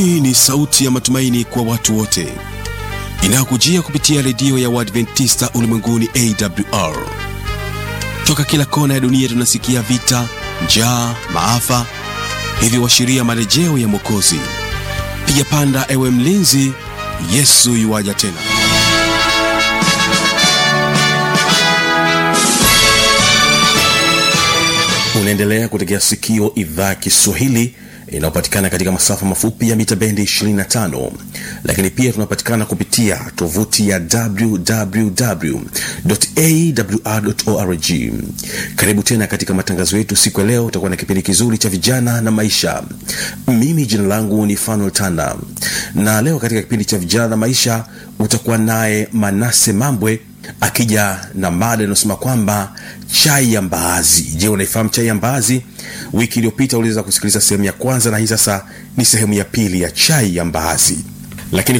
hii ni sauti ya matumaini kwa watu wote inayokujia kupitia redio ya uadventista ulimwenguni awr toka kila kona ya dunia tunasikia vita njaa maafa hivyo washiria marejeo ya mwokozi piga panda ewe mlinzi yesu yuwaja tena unaendelea kutegea sikio idhaa ya kiswahili inayopatikana katika masafa mafupi ya mita bendi 25 lakini pia tunapatikana kupitia tovuti ya wwwawr karibu tena katika matangazo yetu siku ya leo utakuwa na kipindi kizuri cha vijana na maisha mimi jina langu ni fanuel tanda na leo katika kipindi cha vijana na maisha utakuwa naye manase mambwe akija na mada inayosema kwamba chai ya mbaazi je unaifahamu chai ya mbaazi wiki iliyopita uliweza kusikiliza sehemu ya kwanza na hii sasa ni sehemu ya pili ya chai ya mbaazi lakini